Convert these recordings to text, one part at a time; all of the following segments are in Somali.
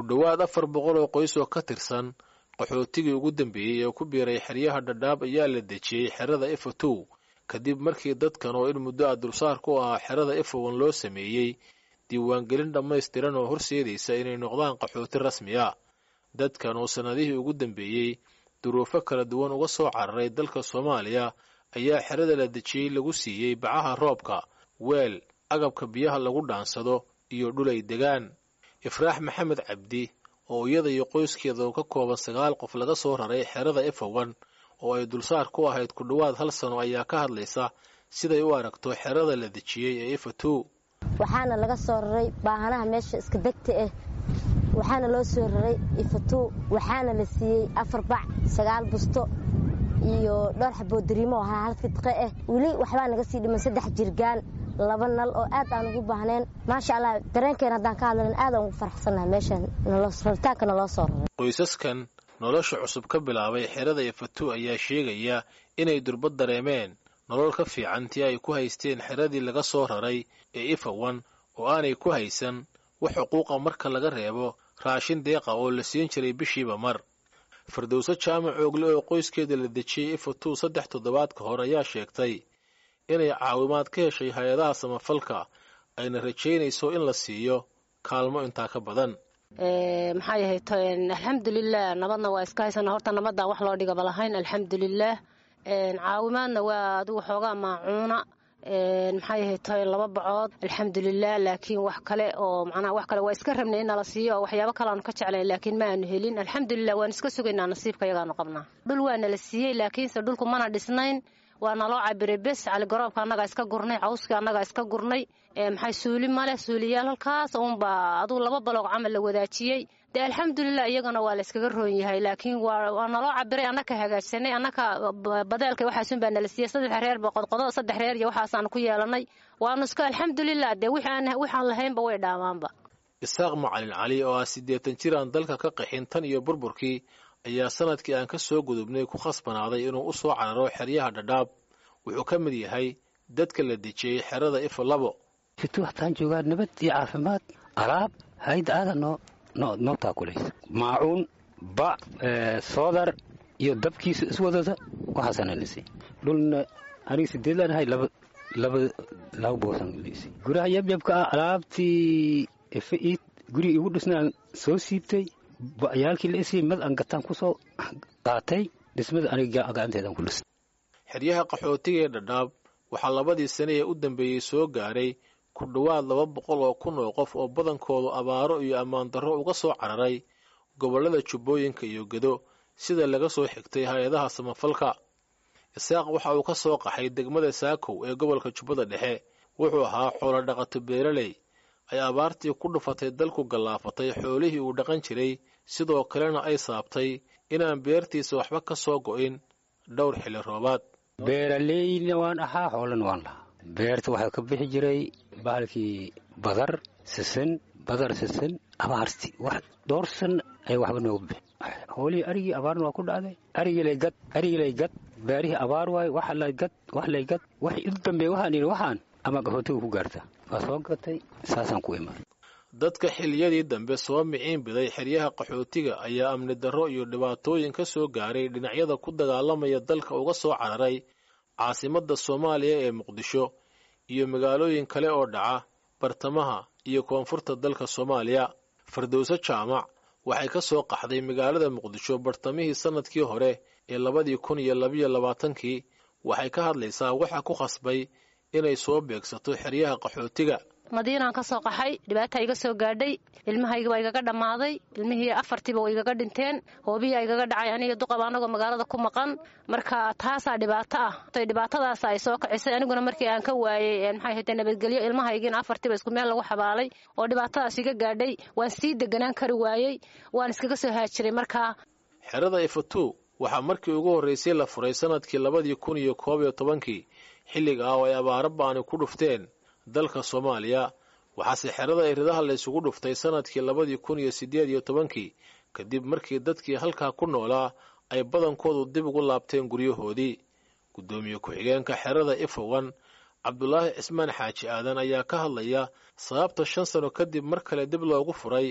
dhowaad afar boqol oo qoys oo ka tirsan qaxootigii ugu dambeeyey ee ku biiray xeryaha dhadhaab ayaa la dejiyey xerada efatow kadib markii dadkan oo in muddo a dulsaar ku ahaa xerada efowan loo sameeyey diiwaangelin dhammaystiran oo horseedaysa inay noqdaan qaxooti rasmi a dadkan oo sannadihii ugu dambeeyey duruufo kala duwan uga soo cararay dalka soomaaliya ayaa xerada la dejiyey lagu siiyey bacaha roobka weel agabka biyaha lagu dhaansado iyo dhulay degaan ifraax maxamed cabdi oo iyada iyo qoyskeeda oo ka kooban sagaal qof laga soo raray xerada efowan oo ay dulsaar ku ahayd ku dhowaad hal sano ayaa ka hadlaysa siday u aragto xerada la dejiyey ee efatow waxaana laga soo raray baahanaha meesha iska degta ah waxaana loo soo raray ifatow waxaana la siiyey afar bac sagaal busto iyo dhowr xabood dariimo ahaa hal fidqe ah weli waxbaa naga sii dhiman saddex jirgaan laba nal oo aad aan ugu baahneen maasha allah dareenkeena haddaan ka hadlan aad aan ugu faraxsannaha meeshan raritaanka naloo soo raray qoysaskan nolosha cusub ka bilaabay xerada efatow ayaa sheegaya inay durbad dareemeen nolol ka fiican tii ay ku haysteen xeradii laga soo raray ee ifawan oo aanay ku haysan wax xuquuqa marka laga reebo raashin deeqa oo la siin jiray bishiiba mar firdowso jaamac oogle oo qoyskeeda la dejiyey ifatow saddex toddobaad ka hor ayaa sheegtay inay caawimaad ka heshay hay-adaha samafalka ayna rajaynayso in la siiyo kaalmo intaa ka badan maxaa yahay alxamdulilah nabadna waa iska haysana horta nabadaan wax loo dhigaba lahayn alxamdulilaah caawimaadna waa adigu xoogaa maacuuna maxaa yahay toy laba bacood alxamdulilah laakiin wax kale oo macnaha wax kale waa iska rabnay in nala siiyo oo waxyaabo kale aanu ka jeclayn laakiin ma aanu helin alxamdulilah waan iska sugaynaa nasiibka yagaanu qabnaa dhul waa nala siiyey laakiinse dhulku mana dhisnayn waa naloo cabiray bes caligaroobka annagaa iska gurnay cawskii annagaa iska gurnay maxay suuli maleh suuliyaal halkaas uunbaa aduu laba baloog camal la wadaajiyey dee alxamdulilah iyagana waa la yskaga roon yahay laakiin waa naloo cabiray annaka hagaajsanay annaka badeelka waxaasun baa nala siiyey saddex reer ba qodqodo saddex reer iyo waxaasaanu ku yeelanay waanu iska alxamdulilah dee waxaan lahaynba way dhaamaanba isaaq macalin cali oo ah siddeetan jir aan dalka ka qaxin tan iyo burburkii ayaa sanadkii aan ka soo gudubnay ku khasbanaaday inuu u soo cararo xeryaha dhadhaab wuxuu ka mid yahay dadka la dejiyey xerada ifo labo fitu waxtaan joogaa nabad iyo caafimaad alaab hayd aada noo noo noo taakulaysa maacuun bac soodar iyo dabkiisa iswadada waxaasana lisi dhulna aniga sideedlaan ahay laba laba laba boosan lisi guraha yabyabka ah alaabtii ife ii guriga igu dhisnaan soo siibtay ba'yaalkii la isii mad aan gataan ku soo qaatay dhismada aniga gacanteedaan ku dhistay xeryaha qaxootiga ee dhadhaab waxaa labadii sane ee u dambeeyey soo gaaray ku dhowaad laba boqol oo kun oo qof oo badankoodu abaaro iyo ammaan darro uga soo cararay gobollada jubbooyinka iyo gedo sida laga soo xigtay hay-adaha samafalka isaaq waxa uu ka soo qaxay degmada saakow ee gobolka jubbada dhexe wuxuu ahaa xoolo dhaqato beeraley ay abaartii ku dhufatay dalku gallaafatay xoolihii uu dhaqan jiray sidoo kalena ay saabtay inaan beertiisa waxba ka soo go'in dhowr xilli roobaad beeraleyna waan ahaa xoolana waan lahaa beerta waxaa ka bixi jiray bahalkii badar sisin badar sisin abaarti wax dhowr san ay waxba nooga bixi xoolihii arigii abaarna waa ku dhacday arigilay gad arigilay gad beerihii abaar waay wax lay gad wax lay gad wax u dambeey waxaan yidhi waxaan ama qaxootiga ku gaarta waa soo gatay saasaan ku imaan dadka xilliyadii dambe soo miciin biday xeryaha qaxootiga ayaa amni darro iyo dhibaatooyin ka soo gaaray dhinacyada ku dagaalamaya dalka uga soo cararay caasimadda soomaaliya ee muqdisho iyo magaalooyin kale oo dhaca bartamaha iyo koonfurta dalka soomaaliya firdowso jaamac waxay ka soo qaxday magaalada muqdisho bartamihii sannadkii hore ee labadii kun iyo labiyo labaatankii waxay ka hadlaysaa waxa ku khasbay inay soo beegsato xeryaha qaxootiga madiinaan ka soo qaxay dhibaata iga soo gaadhay ilmahayga waa igaga dhammaaday ilmihii afartiiba waa igaga dhinteen hoobiyaa igaga dhacay aniga duqaba anagoo magaalada ku maqan marka taasaa dhibaato ah dhibaatadaas ay soo kicisay aniguna markii aan ka waayey maxay haytee nabadgelyo ilmahaygiina afartiiba isku meel lagu xabaalay oo dhibaatadaas iga gaadhay waan sii deganaan kari waayey waan iskaga soo haajiray markaa xerada ifatu waxaa markii ugu horraysay la furay sannadkii labadii kun iyo koob iyo tobankii xilliga ah oo ay abaaro ba'ani ku dhufteen dalka soomaaliya waxaase xerada iridaha la ysugu dhuftay sannadkii labadii kun iyo siddeed iyo tobankii kadib markii dadkii halkaa ku noolaa ay badankoodu dib ugu laabteen guryahoodii guddoomiye ku-xigeenka xerada ifowan cabdulaahi cismaan xaaji aadan ayaa ka hadlaya sababta shan sano kadib mar kale dib loogu furay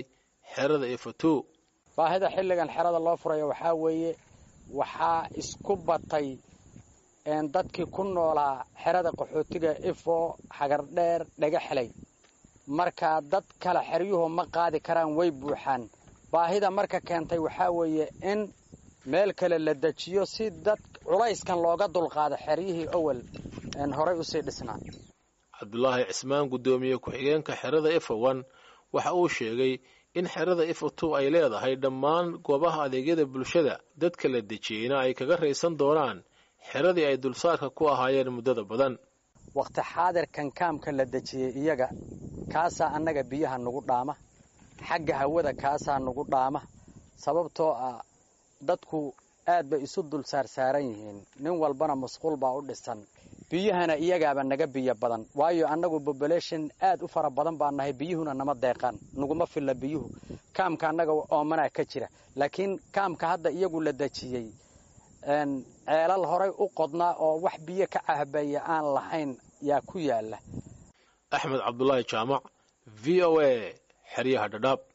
xerada ifato baahida xilligan xerada loo furayo waxaa weeye waxaa isku batay dadkii ku noolaa xerada qaxootiga ifo xagardheer dhagaxlay marka dad kale xeryuhu ma qaadi karaan way buuxaan baahida marka keentay waxaa weeye in meel kale la dejiyo si dad culayskan looga dulqaado xeryihii owel horay usii dhisnaa cabdulaahi cismaan guddoomiye ku-xigeenka xerada ifowan waxa uu sheegay in xerada ifotu ay leedahay dhammaan goobaha adeegyada bulshada dadka la dejiyeyna ay kaga raysan doonaan xeradii ay dulsaarka ku ahaayeen muddada badan wakhti xaadirkan kaamka la dejiyey iyaga kaasaa annaga biyaha nagu dhaama xagga hawada kaasaa nagu dhaama sababtoo ah dadku aad bay isu dul saarsaaran yihiin nin walbana masquul baa u dhisan biyahana iyagaaba naga biyo badan waayo annagu bobolation aad u fara badan baa nahay biyuhuna nama deeqaan naguma filla biyuhu kaamka annaga oomanaa ka jira laakiin kaamka hadda iyagu la dejiyey ceelal horay u qodnaa oo wax biyo ka cahbaya aan lahayn yaa ku yaala axmed cabdulaahi jaamac v o a xeryaha dhadhaab